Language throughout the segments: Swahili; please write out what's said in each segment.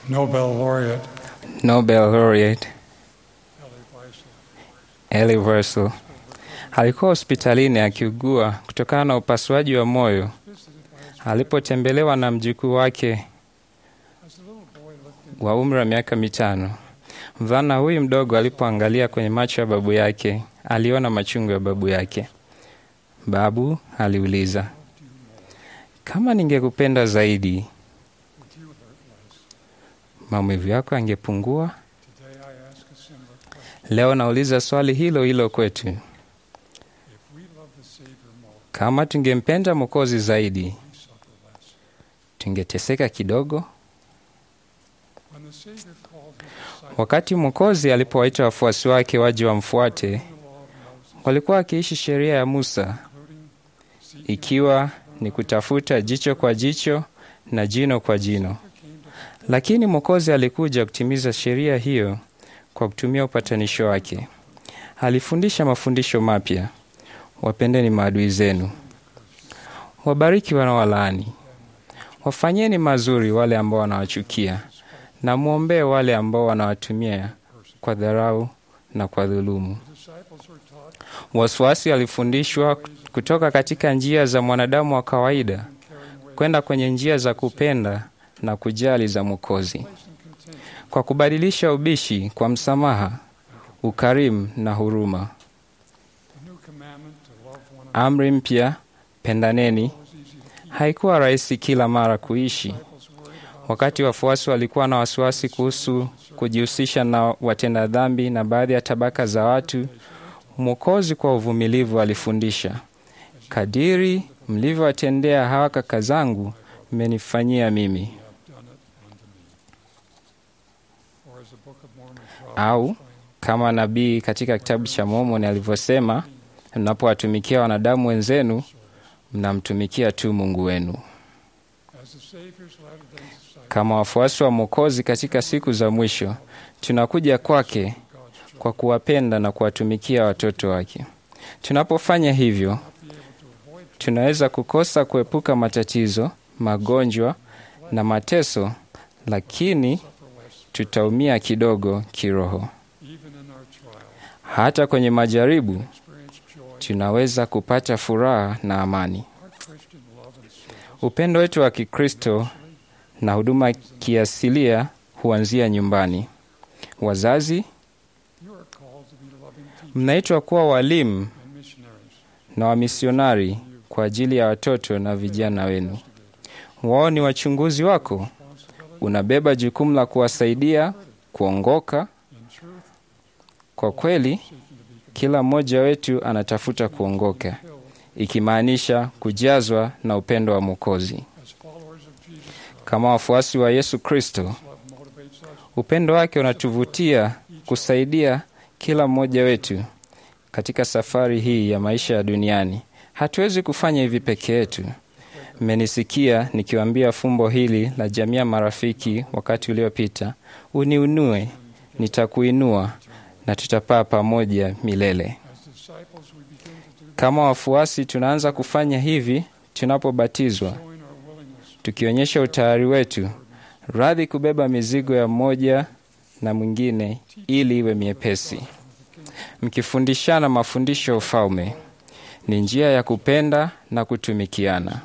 Nobel laureate Nobel laureate Elie Wiesel. Elie Wiesel alikuwa hospitalini akiugua kutokana na upasuaji wa moyo alipotembelewa na mjukuu wake As the little boy looked wa umri wa miaka mitano. Mvulana huyu mdogo alipoangalia kwenye macho ya babu yake, aliona machungu ya babu yake. Babu aliuliza, kama ningekupenda zaidi, would you hurt less? maumivu yako yangepungua? Today I ask a similar question. Leo nauliza swali hilo hilo kwetu. If we love the Savior more, Kama tungempenda Mwokozi zaidi, we suffer less. tungeteseka kidogo? When the Savior called his disciples Wakati Mwokozi alipowaita wafuasi wake waje wamfuate, the law of Moses, walikuwa wakiishi sheria ya Musa, including seeking ikiwa ni kutafuta jicho kwa jicho na jino kwa jino. came to Lakini Mwokozi alikuja kutimiza sheria hiyo kwa kutumia upatanisho wake. Alifundisha mafundisho mapya: wapendeni maadui zenu, wabariki wanaowalaani, wafanyeni mazuri wale ambao wanawachukia, na mwombee wale ambao wanawatumia kwa dharau na kwa dhulumu. the disciples were taught Wafuasi walifundishwa kutoka katika njia za mwanadamu wa kawaida caring ways, kwenda kwenye njia za kupenda na kujali za Mwokozi, place and content, kwa kubadilisha ubishi kwa msamaha, ukarimu na huruma. the new commandment to love one another Amri mpya, pendaneni, was easy to keep. haikuwa rahisi kila mara kuishi. Disciples worried about Wakati wafuasi walikuwa na wasiwasi kuhusu kujihusisha na watenda dhambi na baadhi ya tabaka za watu, Mwokozi kwa uvumilivu alifundisha, kadiri mlivyowatendea hawa kaka zangu, mmenifanyia mimi. have done it unto me. Or as the Book of Mormon Au prophets kama nabii katika kitabu cha Mormoni alivyosema, mnapowatumikia wanadamu wenzenu, mnamtumikia tu Mungu wenu. as the Savior's latter-day disciples, Kama wafuasi wa Mwokozi katika siku za mwisho, tunakuja kwake God's children, kwa kuwapenda na kuwatumikia watoto wake. Tunapofanya hivyo, be able to avoid tunaweza kukosa kuepuka matatizo, magonjwa na mateso, lakini suffer less, tutaumia kidogo kiroho. even in our trial, Hata kwenye majaribu experience joy. tunaweza kupata furaha na amani. Our Christian love and service Upendo wetu wa Kikristo na huduma kiasilia huanzia nyumbani. Wazazi, You are called to be loving teachers mnaitwa kuwa walimu and missionaries. na wamisionari kwa ajili ya watoto na vijana wenu. Wao ni wachunguzi wako. Responsibility Unabeba jukumu la kuwasaidia kuongoka. in truth, Kwa kweli, seeking to be kila mmoja wetu anatafuta kuongoka, compelled ikimaanisha kujazwa na upendo wa Mwokozi. as followers of Jesus Christ. Kama wafuasi wa Yesu Kristo, Love motivates us upendo wake unatuvutia kusaidia kila mmoja wetu katika safari hii ya maisha ya duniani. Hatuwezi kufanya hivi peke yetu. Mmenisikia nikiwaambia fumbo hili la jamii ya marafiki wakati uliopita: uniunue, nitakuinua na tutapaa pamoja milele. as disciples. We begin to do that, Kama wafuasi, tunaanza kufanya hivi tunapobatizwa, showing our willingness tukionyesha utayari wetu, radhi kubeba mizigo ya mmoja na mwingine ili iwe miepesi, mkifundishana mafundisho ya ufalme. Ni njia ya kupenda na kutumikiana.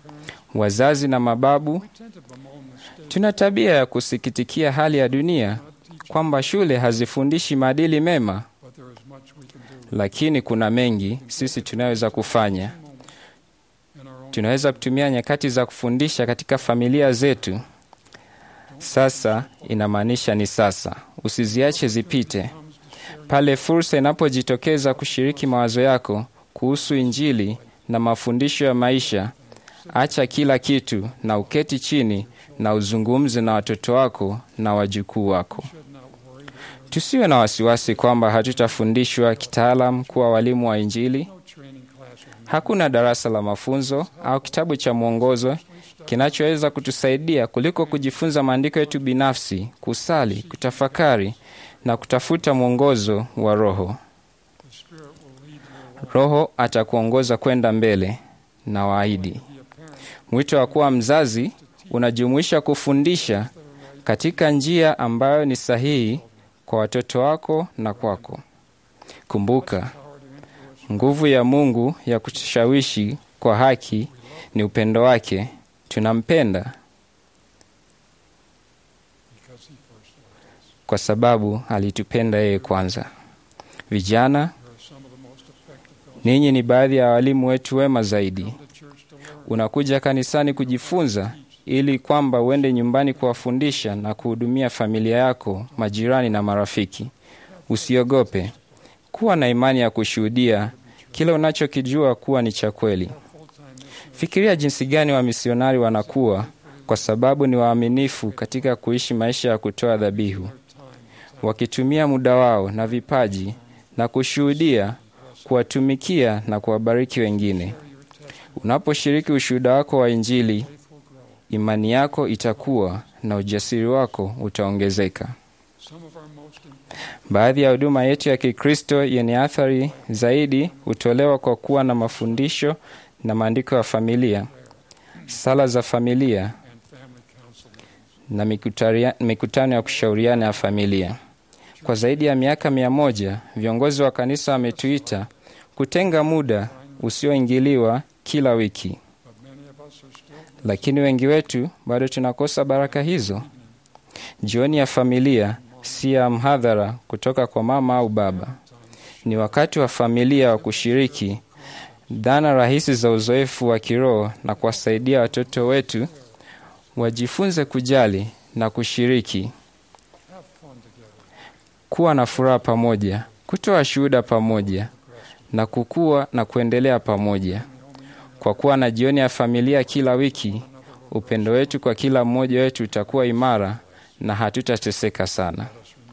Wazazi na mababu, We tend to bemoan the state, tuna tabia ya kusikitikia hali ya dunia not teaching, kwamba shule hazifundishi maadili mema, but there is much we can do lakini kuna mengi sisi tunaweza kufanya. in our own. Tunaweza kutumia nyakati za kufundisha katika familia zetu. Sasa inamaanisha ni sasa, usiziache zipite. Pale fursa inapojitokeza kushiriki mawazo yako kuhusu Injili na mafundisho ya maisha, acha kila kitu na uketi chini na uzungumze na watoto wako na wajukuu wako. Should not worry that Tusiwe na wasiwasi kwamba hatutafundishwa kitaalam kuwa walimu wa Injili. no training classroom Hakuna darasa la mafunzo au kitabu cha mwongozo kinachoweza kutusaidia kuliko kujifunza maandiko yetu binafsi, kusali, kutafakari na kutafuta mwongozo wa Roho. the Spirit will lead you along. Roho atakuongoza kwenda mbele na waahidi. Be a parent Mwito wa kuwa mzazi unajumuisha kufundisha katika njia ambayo ni sahihi kwa watoto wako na kwako. Kumbuka, nguvu ya Mungu ya kutushawishi kwa haki ni upendo wake. Tunampenda because he first loved us. kwa sababu alitupenda yeye kwanza. Vijana, You are some of the most effective gospel ninyi ni baadhi ya walimu wetu wema zaidi. to church to learn Unakuja kanisani kujifunza ili kwamba uende nyumbani kuwafundisha na kuhudumia familia yako, majirani na marafiki. Usiogope, kuwa na imani ya kushuhudia kile unachokijua kuwa ni cha kweli. full-time mission Fikiria jinsi gani wamisionari wanakuwa kwa sababu ni waaminifu katika kuishi maisha ya kutoa dhabihu, time wakitumia muda wao na vipaji na kushuhudia, kuwatumikia na kuwabariki wengine. Unaposhiriki ushuhuda wako wa Injili, faith will grow. imani yako itakuwa na ujasiri wako utaongezeka. Some of our most important Baadhi ya huduma yetu ya Kikristo yenye athari zaidi hutolewa kwa kuwa na mafundisho na maandiko ya familia, sala za familia and family council meetings na mikutaria- mikutano ya kushauriana ya familia. Kwa zaidi ya miaka mia moja viongozi wa kanisa wametuita kutenga muda usioingiliwa kila wiki, but many of us are still lakini wengi wetu bado tunakosa baraka hizo. Jioni ya familia si ya mhadhara kutoka kwa mama au baba. Ni wakati wa familia wa kushiriki dhana rahisi za uzoefu wa kiroho na kuwasaidia watoto wetu wajifunze kujali na kushiriki, have fun together kuwa na furaha pamoja, kutoa shuhuda pamoja na kukua na kuendelea pamoja. Kwa kuwa na jioni ya familia kila wiki, upendo wetu kwa kila mmoja wetu utakuwa imara na hatutateseka sana.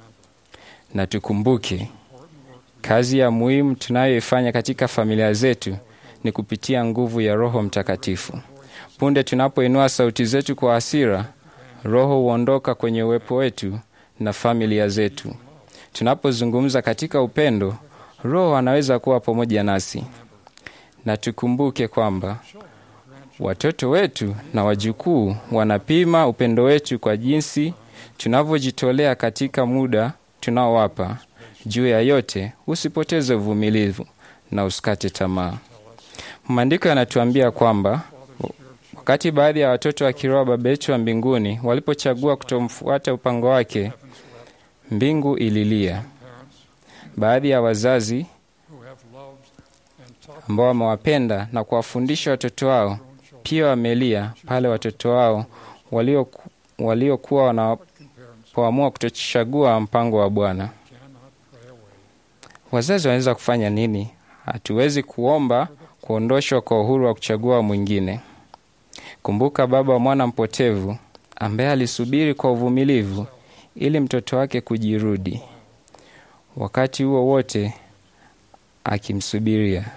Na tukumbuke kazi ya muhimu tunayoifanya katika familia zetu ni kupitia nguvu ya Roho Mtakatifu. Punde tunapoinua sauti zetu kwa hasira, Roho huondoka kwenye uwepo wetu na familia zetu. Tunapozungumza katika upendo, Roho anaweza kuwa pamoja nasi. Na tukumbuke kwamba watoto wetu na wajukuu wanapima upendo wetu kwa jinsi tunavyojitolea katika muda tunaowapa. Juu ya yote, usipoteze uvumilivu na usikate tamaa. Maandiko yanatuambia kwamba wakati baadhi ya watoto wa kiroho Baba yetu wa mbinguni walipochagua kutomfuata upango wake, mbingu ililia. parents Baadhi ya wazazi who have loved and taught ambao wamewapenda na kuwafundisha watoto wao their own children pia wamelia pale watoto wao walioku- waliokuwa can parents wanapoamua kutochagua mpango wa Bwana. cannot pray away Wazazi wanaweza kufanya nini? Hatuwezi kuomba kuondoshwa kwa uhuru wa kuchagua mwingine. Kumbuka baba wa mwana mpotevu ambaye alisubiri kwa uvumilivu ili mtoto wake kujirudi, wakati huo wote akimsubiria,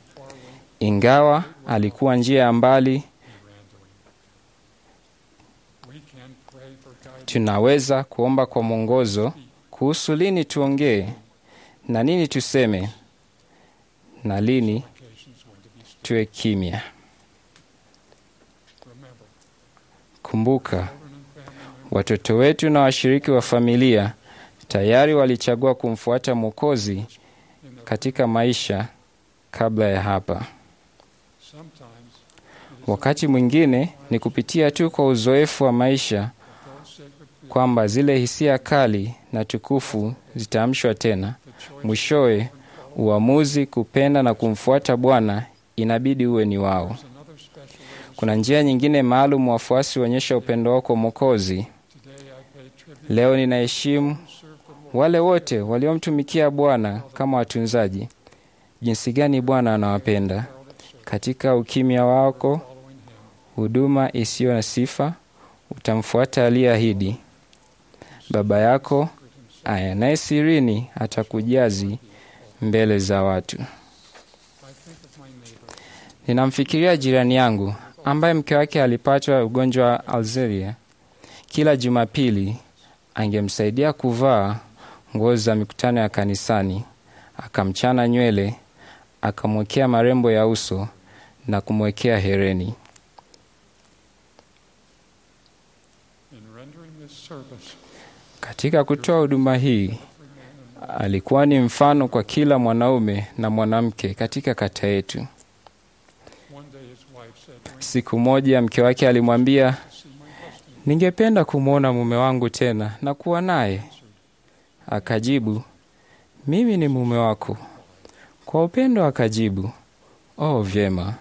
ingawa alikuwa njia ya mbali. we can pray for guidance Tunaweza kuomba kwa mwongozo kuhusu lini tuongee na nini tuseme na lini occasions when to be still tuwe kimya. remember Kumbuka, children and family members watoto wetu na washiriki wa familia tayari walichagua kumfuata Mwokozi in their katika maisha kabla ya hapa. sometimes it is Wakati mwingine ni kupitia tu kwa uzoefu wa maisha those sacred feelings kwamba zile hisia kali na tukufu zitaamshwa tena. the choice Mwishowe, uamuzi kupenda na kumfuata Bwana inabidi uwe ni wao. There's another special way Kuna njia nyingine maalum wafuasi huonyesha upendo wao kwa Mwokozi. today I pay tribute Leo ninaheshimu to serve the Lord wale wote waliomtumikia Bwana kama watunzaji. Jinsi gani Bwana anawapenda! world of service Katika ukimya wako, following him huduma isiyo na sifa, utamfuata aliyeahidi. Baba yako anaye sirini atakujazi mbele za watu. I think of my neighbor Ninamfikiria jirani yangu ambaye mke wake alipatwa ugonjwa wa Alzheimer. Kila Jumapili angemsaidia kuvaa nguo za mikutano ya kanisani, akamchana nywele, akamwekea marembo ya uso na kumwekea hereni. in rendering this service, Katika kutoa huduma hii alikuwa ni mfano kwa kila mwanaume na mwanamke katika kata yetu. one day his wife said, "Wayne, Siku moja mke wake alimwambia, to see my husband." ningependa kumwona mume wangu tena na kuwa naye. Akajibu, mimi ni mume wako. Kwa upendo akajibu, oh, vyema.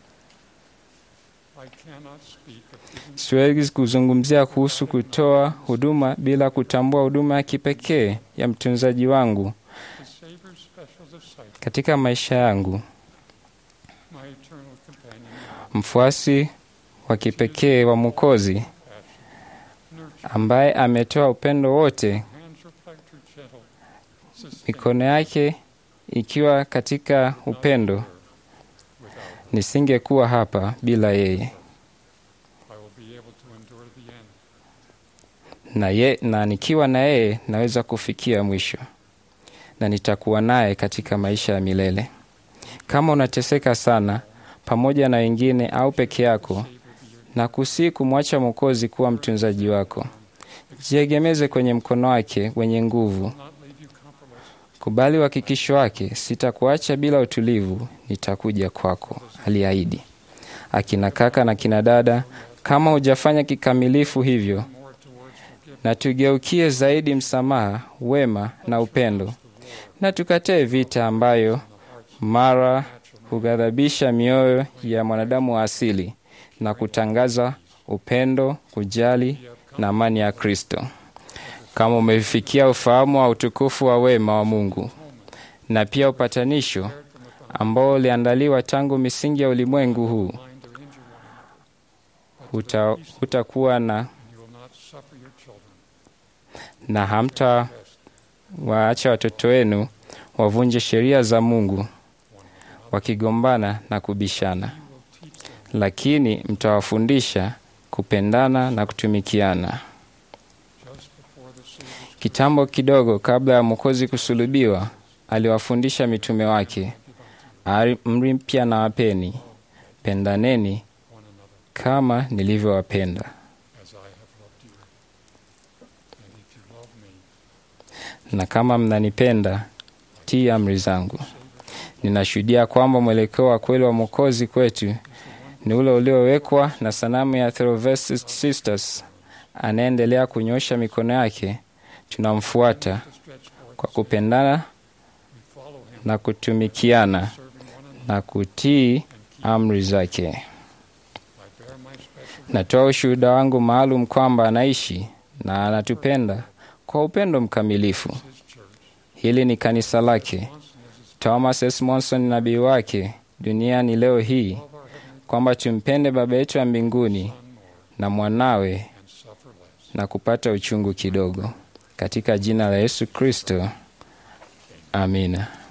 I cannot speak of giving Siwezi kuzungumzia kuhusu kutoa huduma bila kutambua huduma ya kipekee ya mtunzaji wangu the Savior's special disciple, katika maisha yangu, my eternal companion, mfuasi wa kipekee wa Mwokozi nurture, ambaye ametoa upendo wote, hands reflect her gentle, sustain mikono yake ikiwa katika upendo. without her. Nisingekuwa hapa bila yeye, I will be able to endure the end. na, ye, na nikiwa na yeye naweza kufikia mwisho, na nitakuwa naye katika maisha ya milele. Kama unateseka sana pamoja na wengine au peke yako, Savior be your na kusii kumwacha Mwokozi kuwa mtunzaji wako, jiegemeze kwenye mkono wake wenye nguvu. not leave you compromised. Kubali uhakikisho wake, sitakuacha bila utulivu, nitakuja kwako, aliahidi. Akina kaka na kina dada, kama hujafanya kikamilifu hivyo, More towards forgiveness. na tugeukie zaidi msamaha, wema na upendo, na tukatae vita ambayo mara hughadhabisha mioyo ya mwanadamu wa asili na kutangaza upendo, kujali na amani ya Kristo. Kama umefikia ufahamu wa utukufu wa wema wa Mungu na pia upatanisho ambao uliandaliwa tangu misingi ya ulimwengu huu, Mind or injure one another. But huta, hutakuwa na, you will not suffer your children. na hamta Rest waacha watoto wenu wavunje sheria za Mungu wakigombana na kubishana, lakini mtawafundisha kupendana na kutumikiana. just before the Savior's Kitambo kidogo kabla ya Mwokozi kusulubiwa, aliwafundisha mitume wake, amri mpya na wapeni, pendaneni one another kama nilivyowapenda. as I have loved you. And if you love me, Na kama mnanipenda, tii amri zangu. Ninashuhudia kwamba mwelekeo wa kweli wa Mwokozi kwetu ni ule uliowekwa na sanamu ya Therovest Sisters. Anaendelea kunyosha mikono yake, tunamfuata to stretch forth, kwa kupendana we follow him, na kutumikiana serving one another, na kutii and keep. amri zake. I bear my special Natoa ushuhuda wangu maalum kwamba anaishi na anatupenda kwa upendo mkamilifu. his church. Hili ni kanisa lake. Monson is his Thomas S. Monson ni nabii wake duniani leo hii, love our heavenly kwamba tumpende Baba yetu wa mbinguni Son more na mwanawe and suffer less. na kupata uchungu kidogo, katika jina la Yesu Kristo, amina.